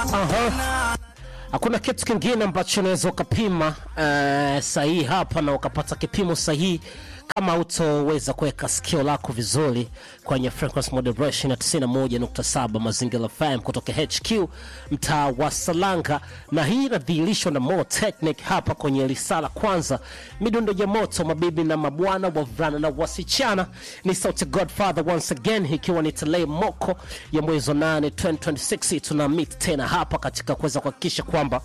Aha. Hakuna kitu kingine ambacho unaweza ukapima uh, sahihi hapa na ukapata kipimo sahihi kama utoweza kuweka sikio lako vizuri kwenye frequency moderation ya 91.7 Mazingira FM kutoka HQ mtaa wa Salanga, na hii inadhihirishwa na Mo Technic hapa kwenye risala kwanza, midundo ya moto, mabibi na mabwana, wavulana na wasichana. Ni sauti Godfather once again, ikiwa ni tarehe moko ya mwezi wa 8 2026, tuna meet tena hapa katika kuweza kuhakikisha kwamba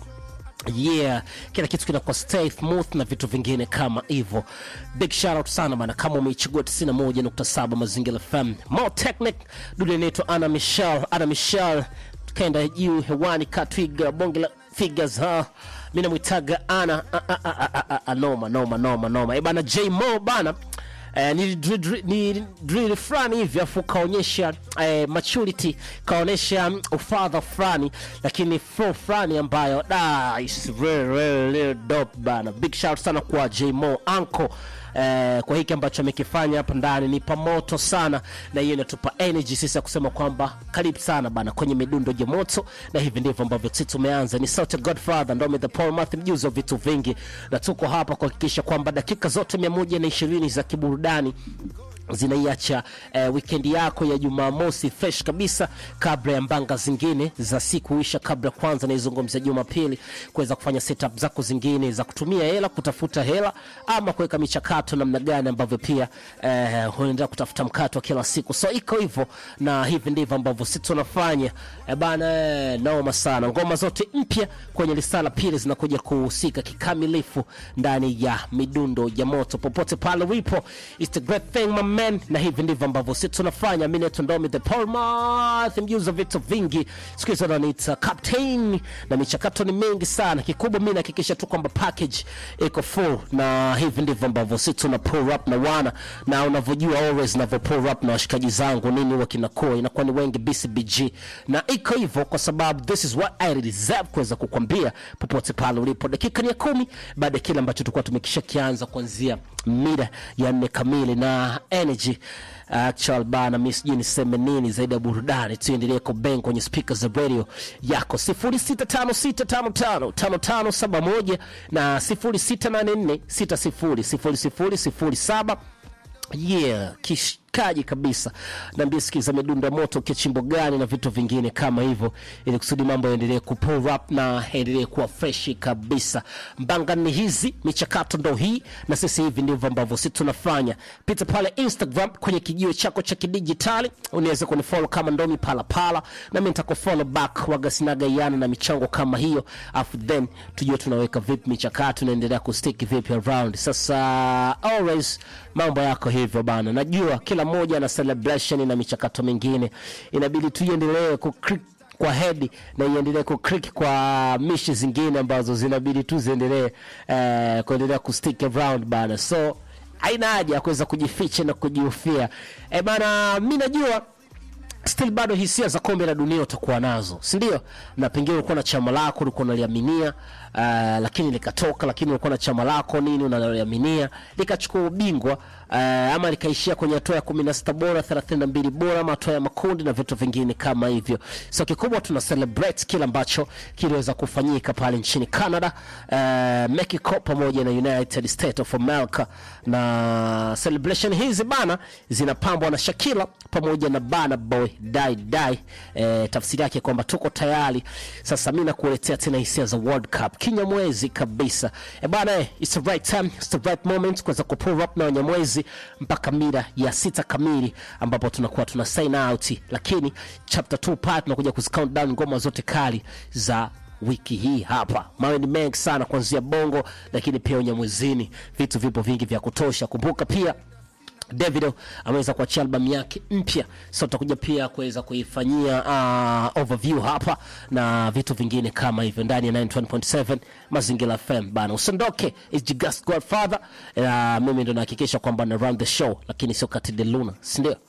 yeah kila kitu kinakuwa stay smooth na vitu vingine kama hivyo big shout out sana bana kama umeichagua 91.7 mazingira fm more technic dude inaitwa ana michelle ana michelle tukaenda juu hewani katwiga bonge la figures ha mi namwitaga ana a- a- a- a- a- a- noma noma noma noma e bana j mo bana Eh, ni drill- ni drill fulani hivi afu kaonyesha eh, maturity kaonyesha mm, ufadha fulani lakini flow fulani ambayo da is really, really, really dope bana big shout sana kwa jmo anko eh, kwa hiki ambacho amekifanya hapa ndani ni pamoto sana na hiyo inatupa energy sisi ya kusema kwamba karibu sana bana kwenye midundo ya moto na hivi ndivyo ambavyo sisi tumeanza ni sauti ya godfather ndome the paul math mjuzi wa vitu vingi na tuko hapa kuhakikisha kwamba dakika zote 120 za kiburudani zinaiacha eh, wikendi yako ya jumamosi fresh kabisa kabla ya mbanga zingine za siku isha kabla kwanza naizungumzia jumapili kuweza kufanya setup zako zingine za kutumia hela kutafuta hela ama kuweka michakato namna gani ambavyo pia eh, unaendelea kutafuta mkato wa kila siku so iko hivyo na hivi ndivyo ambavyo si tunafanya eh, bana eh, noma sana ngoma zote mpya kwenye risala pili zinakuja kuhusika kikamilifu ndani ya midundo ya moto popote pale ulipo It's the great thing my man na hivi ndivyo ambavyo si tunafanya mi naitwa ndomi the polmath mjuza vitu vingi siku hizo ananiita captain na michakato ni mingi sana kikubwa mi nahakikisha tu kwamba package iko full na hivi ndivyo ambavyo si tuna pull up na wana na unavyojua always navyo pull up na washikaji zangu nini huwa kinakuwa inakuwa ni wengi bcbg na iko hivyo kwa sababu this is what i deserve kuweza kukwambia popote pale ulipo dakika ni ya kumi baada ya kile ambacho tulikuwa tumekisha kianza kuanzia mida ya nne kamili na energy actual bana mi sijui niseme nini zaidi ya burudani tuendelee kubeng kwenye speaker za radio yako 0656555571 na 0684600007 yeah kishikaji kabisa naambia sikiza midundo ya moto kichimbo gani na vitu vingine kama hivyo ili kusudi mambo yaendelee kupull up na yaendelee kuwa freshi kabisa mbanga ni hizi michakato ndo hii na sisi hivi ndivyo ambavyo si tunafanya pita pale instagram kwenye kijio chako cha kidijitali unaweza kunifollow kama ndomi palapala na mi nitakufollow back wagasinagaiana na michango kama hiyo afu then tujue tunaweka vipi michakato inaendelea kustiki vipi around sasa always mambo yako hivyo bana najua kila mmoja ana celebration na michakato mingine inabidi tuiendelee ku kwa hedi na iendelee kukrik kwa mishi zingine ambazo zinabidi tu ziendelee eh, kuendelea kustick around bana so haina haja ya kuweza kujificha na kujihofia e bana mi najua still bado hisia za kombe la dunia utakuwa nazo sindio na pengine ulikuwa na chama lako ulikuwa unaliaminia uh, lakini likatoka lakini ulikuwa na chama lako nini unaliaminia likachukua ubingwa uh, ama likaishia kwenye hatua ya kumi na sita bora thelathini na mbili bora ama hatua ya makundi na vitu vingine kama hivyo so kikubwa tuna celebrate kile ambacho kiliweza kufanyika pale nchini canada uh, mexico pamoja na united state of america na celebration hizi bana zinapambwa na shakila pamoja na bana boy dai dai eh, tafsiri yake kwamba tuko tayari sasa mi nakuletea tena hisia za world cup kinyamwezi kabisa e bana eh, it's the right time it's the right moment kuweza kupull up na wanyamwezi mpaka mida ya sita kamili ambapo tunakuwa tuna sign out lakini chapter 2 part tunakuja kuzicount down ngoma zote kali za wiki hii hapa mawe ni mengi sana kuanzia bongo lakini pia unyamwezini vitu vipo vingi vya kutosha kumbuka pia davido ameweza kuachia albamu yake mpya so tutakuja pia kuweza kuifanyia uh, overview hapa na vitu vingine kama hivyo ndani ya 91.7 mazingira fm bana usiondoke is Jigas godfather uh, mimi ndo nahakikisha kwamba na run the show lakini sio kati de luna sindio